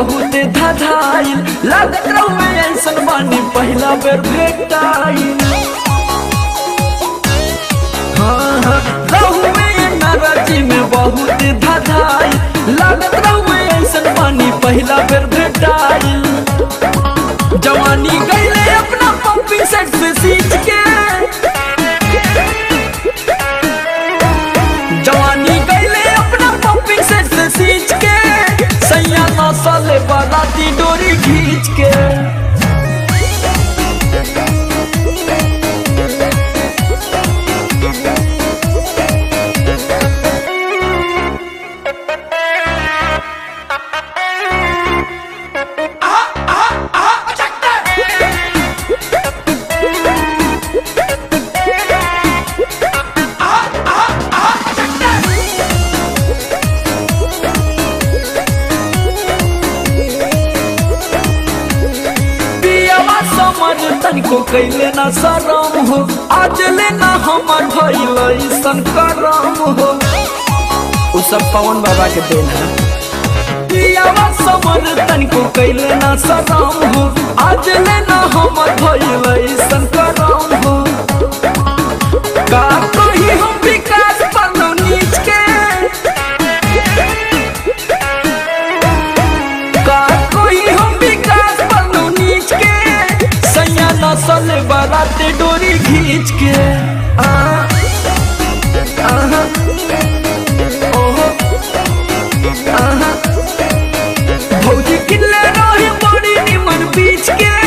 बहुत धधाइल लागत रहुए ऐसन बानी पहला बेर भेटाइल हाँ हाँ रहुए नाराजी में बहुत धधाइल लागत रहुए ऐसन बानी पहला बेर भेटाइल जवानी गईले अपना पंपी सेट से सींच के जवानी गईले अपना पंपिंग सेट से सींच के सैया नौसले बाराती डोरी खींच के पियावा समर तनिको कैले ना शरम हो आज लेना हमर भइल ऐसन करम हो उ सब पवन बाबा के देन है पियावा समर तनिको कैले ना शरम हो आज लेना हमर भइल ऐसन करम हो का कही हम विकास पनो नीच के का कोई हम विकास पनो नीच के सैया नसल बाराते डोरी खींच के आ, आहा, ओहो, आहा। भौजी किल्ले रही बड़ी निमन बीच के